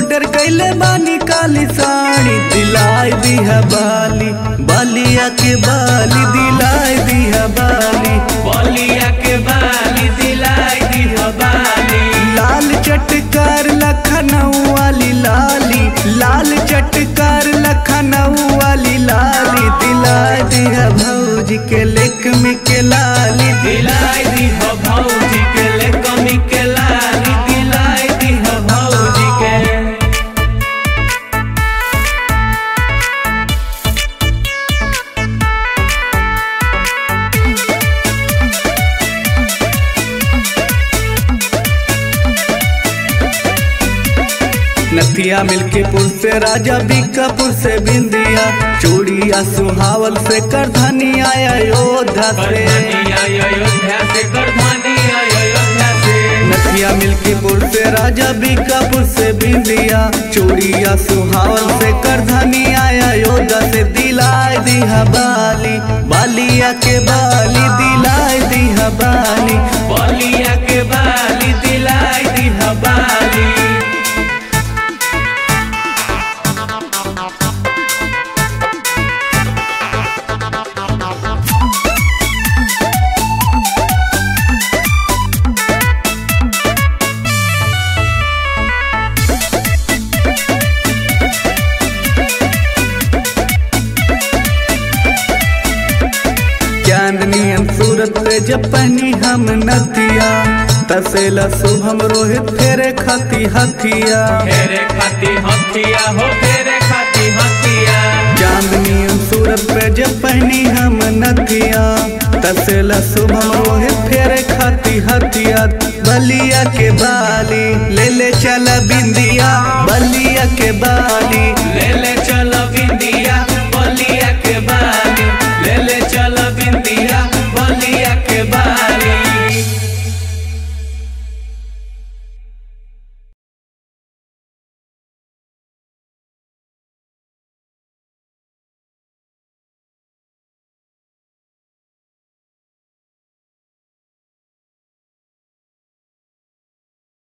order कैले बानी काली साड़ी दिलाई दिहा बाली बालिया के बाली दिलाई दिहा बाली बलिया के बाली दिलाई दी बाली लाल चटकार लखनऊ वाली लाली लाल चटकार लखनऊ वाली लाली दिलाई दिहा भौजी के लेक में के लाली दिलाई दी भौजी के ले कमी के लाली दिलाई दी भौजी के नथिया मिल्कीपुर से राजा बीकापुर से बिंदिया चूड़िया सुहावल से करधनी आया योद्धा से करधनी अयोध्या से करधनी अयोध्या से नथिया मिल्कीपुर से राजा बीकापुर से बिंदिया चूड़िया सुहावल से करधनी आया योद्धा से दिलाई दिहा बाली बालिया के बाली दिलाई दिहा बाली बलिया के बाली दिलाई दी बाली चांदनी सूरत पे जब पहनी हम नथिया तसेला शुभम रोहित फेरे खाती हथिया फेरे खाती हथिया हो फेरे खाती हथिया चांदनी सूरत पे जब पहनी हम नथिया तसेला शुभम रोहित फेरे खाती हथिया बलिया के बाली ले ले चला बिंदिया बलिया के बाली ले ले चलो